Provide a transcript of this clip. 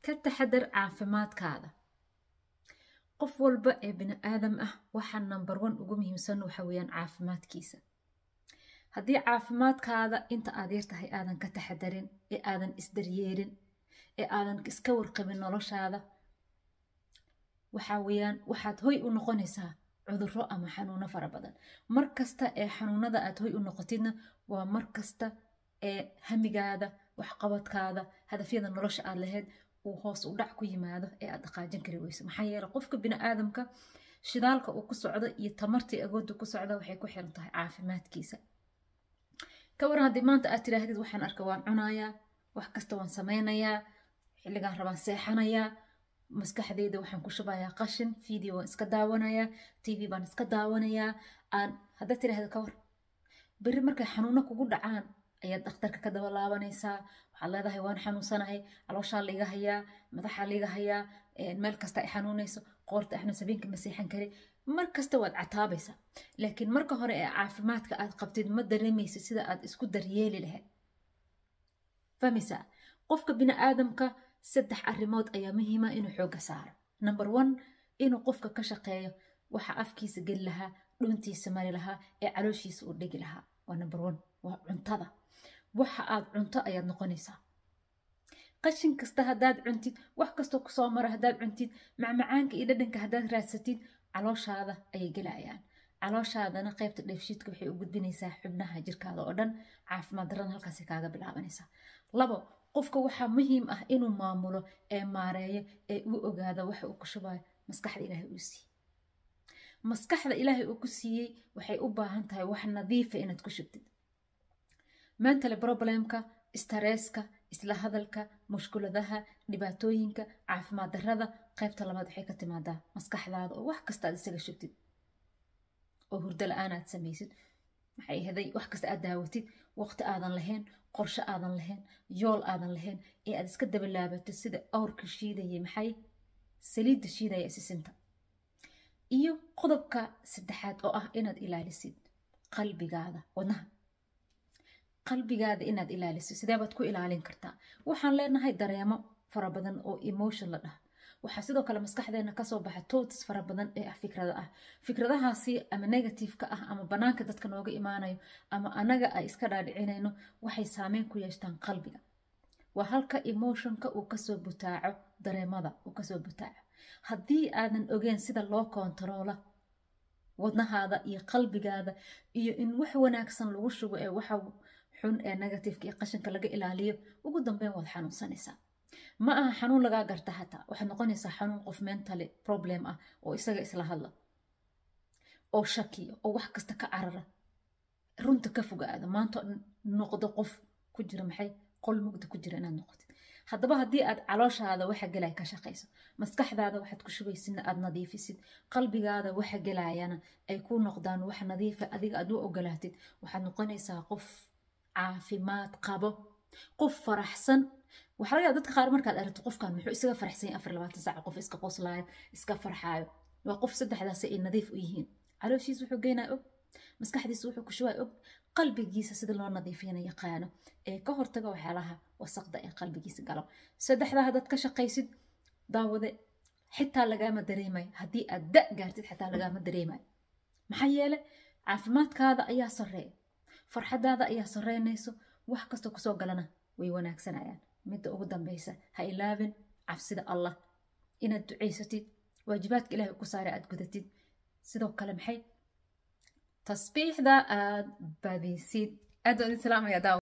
ka taxadar caafimaadkaada qof walba ee bini aadam ah waxaa number one ugu muhiimsan waxa weeyaan caafimaadkiisa haddii caafimaadkaada inta aad yartahay aadan ka taxadarin ee aadan isdaryeelin ee aadan iska warqabin noloshaada waxaa weeyaan waxaad hoy u noqonaysaa cudurro ama xanuuno fara badan mar kasta ee xanuunada aad hoy u noqotidna waa mar kasta ee hamigaada waxqabadkaada hadafyada nolosha aad lahayd uu hoos u dhac ku yimaado ee aad dhaqaajin kari weyso maxaa yeele qofka bini aadamka shidaalka uu ku socdo iyo tamartii agoodda ku socda waxay ku xiran tahay caafimaadkiisa ka waran haddii maanta aad tidhaahdid waxaan arka waan cunayaa wax kasta waan sameynayaa xilligaan rabaan seexanayaa maskaxdeyda waxaan ku shubayaa qashin video waan iska daawanayaa tv baan iska daawanayaa aan haddaad tidhaahda ka war berri markay xanuuno kugu dhacaan ayaad dhakhtarka ka daba laabanaysaa waxaad leedahay waan xanuunsanahay calooshaa liiga hayaa madaxaa liiga hayaa meel kasta ay xanuunayso qoorta axnas habeenka ma seexan kari mar kasta waad cataabaysaa laakiin marka hore ee caafimaadka aad qabtid ma dareemaysid sida aad isku daryeeli lahayd fahmaysaa qofka bini aadamka saddex arrimood ayaa muhiima inuu xooga saaro number one inuu qofka ka shaqeeyo waxa afkiisa geli lahaa dhuntiisa mari lahaa ee calooshiisa uu dhigi lahaa waa number one waa cuntada waxa aad cunto ayaad noqonaysaa qashin kasta haddaad cuntid wax kastoo kusoo mara haddaad cuntid macmacaanka iyo dhadhanka haddaad raadsatid calooshaada ayay gelayaan calooshaadana qaybta dheefshiidka waxay u gudbinaysaa xubnaha jirkaada oo dhan caafimaad darrana halkaasi kaaga bilaabanaysaa labo qofka waxaa muhiim ah inuu maamulo ee maareeyo ee u ogaado waxa uu ku shubayo maskaxda ilaahay uu siiyey maskaxda ilaahay uu ku siiyey waxay u baahan tahay wax nadiifa inaad ku shubtid mentale problemka staresska isla hadalka mushkuladaha dhibaatooyinka caafimaad darrada qaybta labaad waxay ka timaadaa maskaxdaada oo wax kasta aad isaga shubtid oo hurdo la-aan aad samaysid maxay ahaday wax kasta aad daawatid waqti aadan lahayn qorshe aadan lahayn yool aadan lahayn ee aad iska dabalaabatid sida awrka shiidayay maxay saliidda shiidaya isisinta iyo qodobka saddexaad oo ah inaad ilaalisid qalbigaada wadnaha qalbigaada inaad ilaalisid sidee baad ku ilaalin kartaa waxaan leenahay dareemo fara badan oo emotion la dhaha waxaa sidoo kale maskaxdeena kasoo baxa toats fara badan ee ah fikrada ah fikradahaasi ama negativeka ah ama banaanka dadka nooga imaanayo ama anaga ay iska dhaadhicinayno waxay saameyn ku yeeshtaan qalbiga waa halka emotionka uu kasoo butaaco dareemada uu kasoo butaaco haddii aadan ogeen sida loo kontaroola wadnahaada iyo qalbigaada iyo in wax wanaagsan lagu shugo ee waxa xun ee negativeka iyo qashinka laga ilaaliyo ugu dambeyn waad xanuunsanaysaa ma aha xanuun lagaa garta hataa waxaad noqonaysaa xanuun qof mentally problem ah oo isaga isla hadla oo shakiya oo wax kasta ka carara runta ka fogaada maanta noqdo qof ku jira maxay qol mugda ku jira inaad noqotid haddaba haddii aad calooshaada waxa gelaya ka shaqayso maskaxdaada waxaad ku shubaysidna aad nadiifisid qalbigaada waxa gelayana ay ku noqdaan wax nadiifa adiga aad u ogolaatid waxaad noqonaysaa qof caafimaad qabo qof faraxsan waxaa laga yaaba dadka qaar markaad aragto qofkan muxuu isaga faraxsan yahay afar labaatan saaca qof iska qoslaayo iska farxaayo waa qof saddexdaasi ay nadiif u yihiin calooshiisa wuxuu geynaa og maskaxdiisa wuxuu ku shubaa og qalbigiisa sida loo nadiifiyana yaqaano ee ka hortaga waxyaalaha wasaqda ee qalbigiisa galo saddexdaa haddaad ka shaqaysid daawade xitaa lagaama dareemayo haddii aad da gaartid xitaa lagaama dareemayo maxaa yeele caafimaadkaada ayaa sarreeya farxadaada ayaa sarreynayso wax kastoo kusoo galana way wanaagsanayaan midda ugu dambeysa ha ilaabin cabsida allah inaad ducaysatid waajibaadka ilahay ku saare aad gudatid sidoo kale maxay tasbiixda aad badisid aad islaamaya daaw